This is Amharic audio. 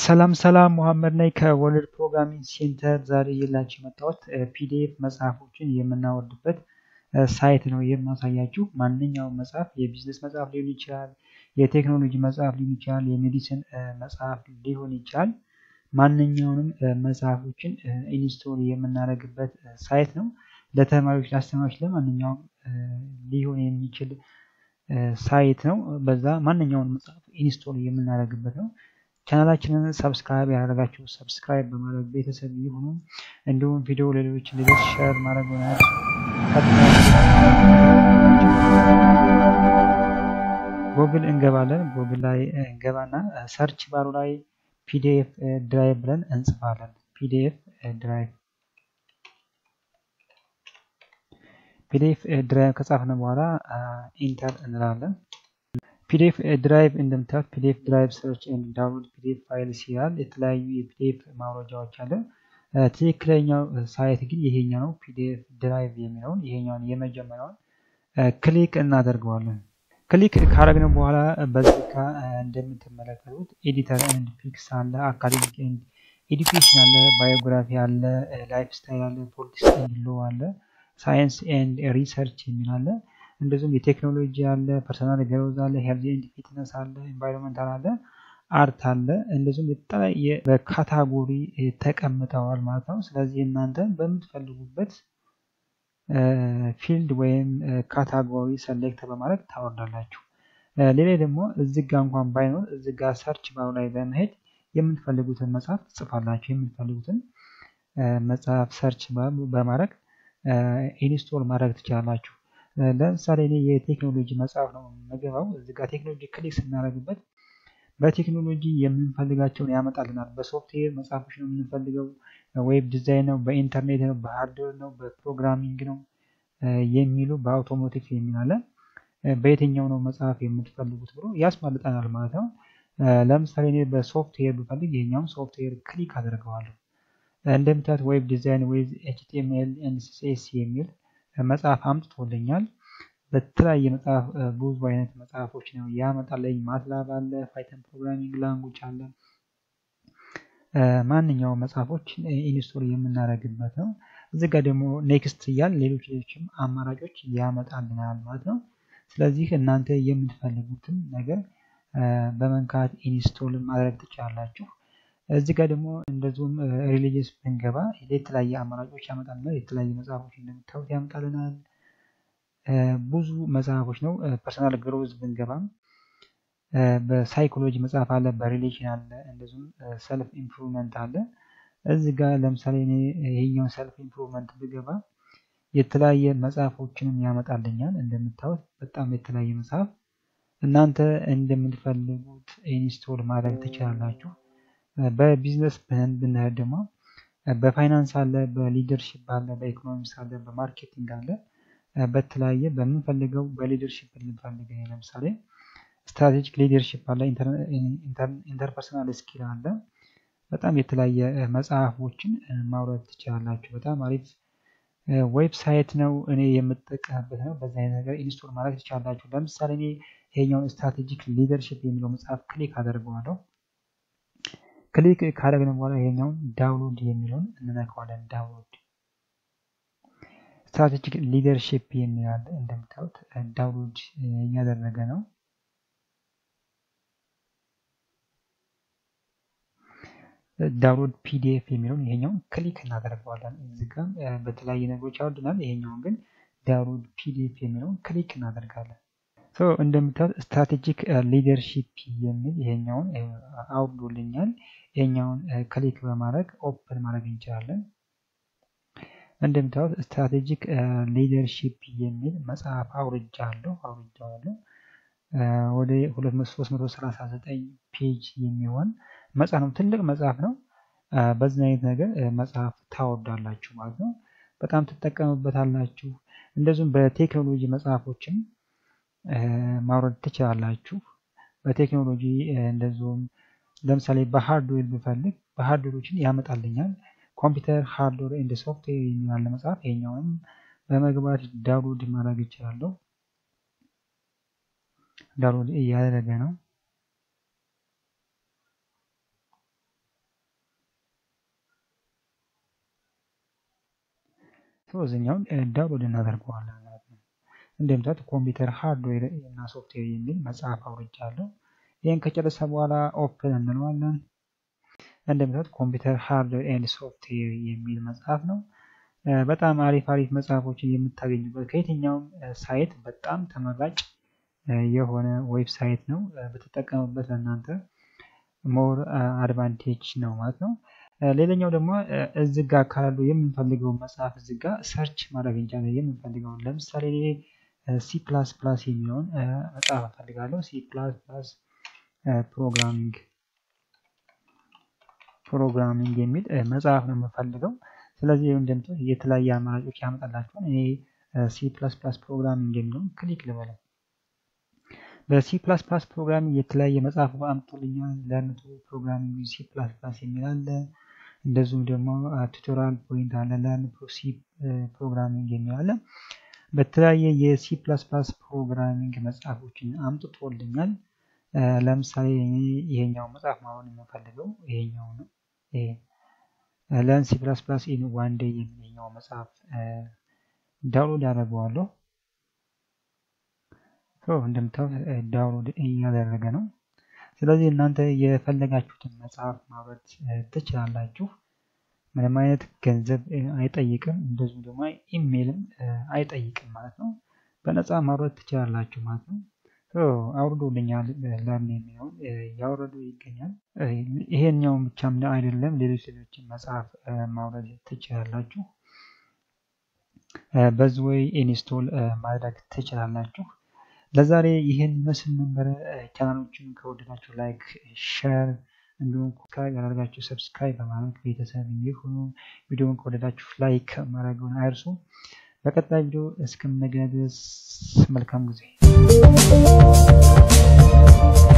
ሰላም ሰላም መሐመድ ነኝ ከወርልድ ፕሮግራሚንግ ሴንተር። ዛሬ የላችሁ የመጣሁት ፒዲኤፍ መጽሐፎችን የምናወርድበት ሳይት ነው የማሳያችሁ። ማንኛውም መጽሐፍ የቢዝነስ መጽሐፍ ሊሆን ይችላል፣ የቴክኖሎጂ መጽሐፍ ሊሆን ይችላል፣ የሜዲሲን መጽሐፍ ሊሆን ይችላል። ማንኛውንም መጽሐፎችን ኢንስቶል የምናደርግበት ሳይት ነው። ለተማሪዎች፣ ለአስተማሪዎች፣ ለማንኛውም ሊሆን የሚችል ሳይት ነው። በዛ ማንኛውን መጽሐፍ ኢንስቶል የምናደርግበት ነው። ቻናላችንን ሰብስክራይብ ያደረጋችሁ ሰብስክራይብ በማድረግ ቤተሰብ ይሁኑ። እንዲሁም ቪዲዮ ለሌሎች እንዲደርስ ሼር ማድረግ ሆናል። ጎግል እንገባለን። ጎግል ላይ እንገባና ሰርች ባሩ ላይ ፒዲኤፍ ድራይቭ ብለን እንጽፋለን። ፒዲኤፍ ድራይቭ ፒዲኤፍ ድራይቭ ከጻፍን በኋላ ኢንተር እንላለን። ፒዲኤፍ ድራይቭ እንደምታዩት ፒዲኤፍ ድራይቭ ሰርች ኤንድ ዳውንሎድ ፒዲኤፍ ፋይልስ ይላል። የተለያዩ የፒዲኤፍ ማውረጃዎች አለ። ትክክለኛው ሳይት ግን ይሄኛው ነው። ፒዲኤፍ ድራይቭ የሚለውን ይሄኛውን የመጀመሪያውን ክሊክ እናደርገዋለን። ክሊክ ካረግነው በኋላ በዚህ ጋ እንደምትመለከቱት ኤዲተር ኤንድ ፒክስ አለ፣ አካዴሚክ ኤንድ ኤዱኬሽን አለ፣ ባዮግራፊ አለ፣ ላይፍ ስታይል አለ፣ ፖለቲክስ ኤንድ ሎ አለ፣ ሳይንስ ኤንድ ሪሰርች የሚል አለ። እንደዚሁም የቴክኖሎጂ አለ፣ ፐርሰናል ግሮዝ አለ፣ ሄልዝ ኤንድ ፊትነስ አለ፣ ኤንቫይሮንመንታል አለ፣ አርት አለ። እንደዚሁም የተለያየ በካታጎሪ ተቀምጠዋል ማለት ነው። ስለዚህ እናንተ በምትፈልጉበት ፊልድ ወይም ካታጎሪ ሰሌክት በማድረግ ታወርዳላችሁ። ሌላ ደግሞ እዚህ ጋ እንኳን ባይኖር እዚህ ጋ ሰርች ባሩ ላይ በመሄድ የምትፈልጉትን መጽሐፍ ትጽፋላችሁ። የምትፈልጉትን መጽሐፍ ሰርች በማድረግ ኢንስቶል ማድረግ ትችላላችሁ። ለምሳሌ እኔ የቴክኖሎጂ መጽሐፍ ነው የምገባው። እዚህ ጋር ቴክኖሎጂ ክሊክ ስናደርግበት በቴክኖሎጂ የምንፈልጋቸውን ያመጣልናል። በሶፍትዌር መጽሐፎች ነው የምንፈልገው፣ ዌብ ዲዛይን ነው፣ በኢንተርኔት ነው፣ በሃርድዌር ነው፣ በፕሮግራሚንግ ነው የሚሉ በአውቶሞቲቭ የሚል አለ። በየትኛው ነው መጽሐፍ የምትፈልጉት ብሎ ያስመልጠናል ማለት ነው። ለምሳሌ እኔ በሶፍትዌር ብፈልግ ይሄኛውን ሶፍትዌር ክሊክ አደርገዋለሁ። እንደምታዩት ዌብ ዲዛይን ዌዝ ኤችቲኤምኤል ኤንድ ሲኤስ የሚል መጽሐፍ አምጥቶልኛል። በተለያየ መጽሐፍ ብዙ አይነት መጽሐፎች ነው ያመጣልኝ። ማትላብ አለ፣ ፓይተን ፕሮግራሚንግ ላንጉጅ አለ። ማንኛውም መጽሐፎች ኢንስቶል የምናደርግበት ነው። እዚህ ጋር ደግሞ ኔክስት እያል ሌሎች ሌሎችም አማራጮች ያመጣልናል ማለት ነው። ስለዚህ እናንተ የምትፈልጉትን ነገር በመንካት ኢንስቶል ማድረግ ትችላላችሁ። እዚህ ጋር ደግሞ እንደዚሁም ሪሊጅስ ብንገባ የተለያየ አማራጮች ያመጣልናል። የተለያየ መጽሐፎች እንደምታዩት ያመጣልናል። ብዙ መጽሐፎች ነው። ፐርሰናል ግሮዝ ብንገባም በሳይኮሎጂ መጽሐፍ አለ፣ በሪሌሽን አለ፣ እንደዚሁም ሰልፍ ኢምፕሩቭመንት አለ። እዚህ ጋር ለምሳሌ እኔ ይሄኛውን ሰልፍ ኢምፕሩቭመንት ብገባ የተለያየ መጽሐፎችንም ያመጣልኛል። እንደምታዩት በጣም የተለያየ መጽሐፍ እናንተ እንደምትፈልጉት ኢንስቶል ማድረግ ትችላላችሁ። በቢዝነስ ብንሄድ ደግሞ በፋይናንስ አለ፣ በሊደርሺፕ አለ፣ በኢኮኖሚክስ አለ፣ በማርኬቲንግ አለ። በተለያየ በምንፈልገው በሊደርሺፕ ልንፈልግ ለምሳሌ ስትራቴጂክ ሊደርሺፕ አለ፣ ኢንተርፐርሰናል ስኪል አለ። በጣም የተለያየ መጽሐፎችን ማውረድ ትችላላችሁ። በጣም አሪፍ ዌብሳይት ነው። እኔ የምጠቀምበት ነው። በዛ አይነት ነገር ኢንስቶል ማድረግ ትችላላችሁ። ለምሳሌ እኔ ይሄኛውን ስትራቴጂክ ሊደርሺፕ የሚለው መጽሐፍ ክሊክ አደርገዋለሁ። ክሊክ ካደረግን በኋላ ይሄኛውን ዳውንሎድ የሚለውን እንነካዋለን። ዳውንሎድ ስትራቴጂክ ሊደርሺፕ የሚል አለ። እንደምታዩት ዳውንሎድ እያደረገ ነው። ዳውንሎድ ፒዲኤፍ የሚለውን ይሄኛውን ክሊክ እናደርገዋለን። እዚህ ጋር በተለያየ ነገሮች ያወርድናል። ይሄኛውን ግን ዳውንሎድ ፒዲኤፍ የሚለውን ክሊክ እናደርጋለን። እንደምታዩት ስትራቴጂክ ሊደርሺፕ የሚል ይሄኛውን አውርዶልኛል። ይሄኛውን ክሊክ በማድረግ ኦፕን ማድረግ እንችላለን። እንደምታዩት ስትራቴጂክ ሊደርሺፕ የሚል መጽሐፍ አውርጃለሁ አውርጃለሁ ወደ 339 ፔጅ የሚሆን መጽሐፍ ነው። ትልቅ መጽሐፍ ነው። በዚህ አይነት ነገር መጽሐፍ ታወርዳላችሁ ማለት ነው። በጣም ትጠቀሙበታላችሁ። እንደዚሁም በቴክኖሎጂ መጽሐፎችም ማውረድ ትችላላችሁ። በቴክኖሎጂ እንደዚሁም ለምሳሌ በሃርድዌር ብፈልግ በሃርድዌሮችን ያመጣልኛል። ኮምፒውተር ሃርድዌር እንደ ሶፍትዌር የሚላለ መጽሐፍ ይሄኛውንም በመግባት ዳውንሎድ ማድረግ ይችላለሁ። ዳውንሎድ እያደረገ ነው። እዚኛውን ዳውንሎድ እናደርገዋለን ማለት ነው። እንደምታዩት ኮምፒውተር ሃርድዌር እና ሶፍትዌር የሚል መጽሐፍ አውርጃለሁ። ይህን ከጨረሰ በኋላ ኦፕን እንለዋለን። እንደምታዩት ኮምፒውተር ሃርድዌር ኤንድ ሶፍትዌር የሚል መጽሐፍ ነው። በጣም አሪፍ አሪፍ መጽሐፎችን የምታገኙበት ከየትኛውም ሳይት በጣም ተመራጭ የሆነ ዌብሳይት ነው። ብትጠቀሙበት ለእናንተ ሞር አድቫንቴጅ ነው ማለት ነው። ሌላኛው ደግሞ እዚህ ጋር ካሉ የምንፈልገውን መጽሐፍ እዚህ ጋር ሰርች ማድረግ እንችላለን። የምንፈልገውን ለምሳሌ ሲ ፕላስ ፕላስ የሚለውን መጽሐፍ እፈልጋለሁ። ሲ ፕላስ ፕላስ ፕሮግራሚንግ ፕሮግራሚንግ የሚል መጽሐፍ ነው የምፈልገው። ስለዚህ እንደምት የተለያየ አማራጮች ያመጣላችኋል። እኔ ሲ ፕላስ ፕላስ ፕሮግራሚንግ የሚለውን ክሊክ ልበለው። በሲ ፕላስ ፕላስ ፕሮግራሚንግ የተለያየ መጽሐፍ አምጥቶልኛል። ለርን ፕሮግራሚንግ ሲ ፕላስ ፕላስ የሚል አለ። እንደዚሁም ደግሞ ቱቶሪያል ፖይንት አለ። ለርን ሲ ፕሮግራሚንግ የሚል አለ። በተለያየ የሲ ፕላስ ፕላስ ፕሮግራሚንግ መጽሐፎችን አምጥቶልኛል። ለምሳሌ ይሄኛው መጽሐፍ ማሆን የምፈልገው ይሄኛው ነው። ለርን ሲ ፕላስ ፕላስ ኢን ዋን ዴይ የሚለኛው መጽሐፍ ዳውንሎድ ያደርገዋለሁ። እንደምታዩት ዳውንሎድ እያደረገ ነው። ስለዚህ እናንተ የፈለጋችሁትን መጽሐፍ ማውረድ ትችላላችሁ። ምንም አይነት ገንዘብ አይጠይቅም፣ እንደዚሁም ደግሞ ኢሜይልም አይጠይቅም ማለት ነው። በነፃ ማውረድ ትችላላችሁ ማለት ነው። አውርዶልኛል ለርን የሚለውን ያወረዱ ይገኛል። ይሄኛውን ብቻም አይደለም፣ ሌሎች ሌሎችን መጽሐፍ ማውረድ ትችላላችሁ። በዚህ ወይ ኢንስቶል ማድረግ ትችላላችሁ። ለዛሬ ይህን መስል ነበረ። ቻናሎችን ከወደዳችሁ ላይክ፣ ሼር እንዲሁም ሰብስክራይብ ያደርጋችሁ ሰብስክራይብ በማድረግ ቤተሰብ ይሁኑ። ቪዲዮውን ከወደዳችሁ ላይክ ማድረግን አይርሱ። በቀጣይ ቪዲዮ እስከምንገናኝ ድረስ መልካም ጊዜ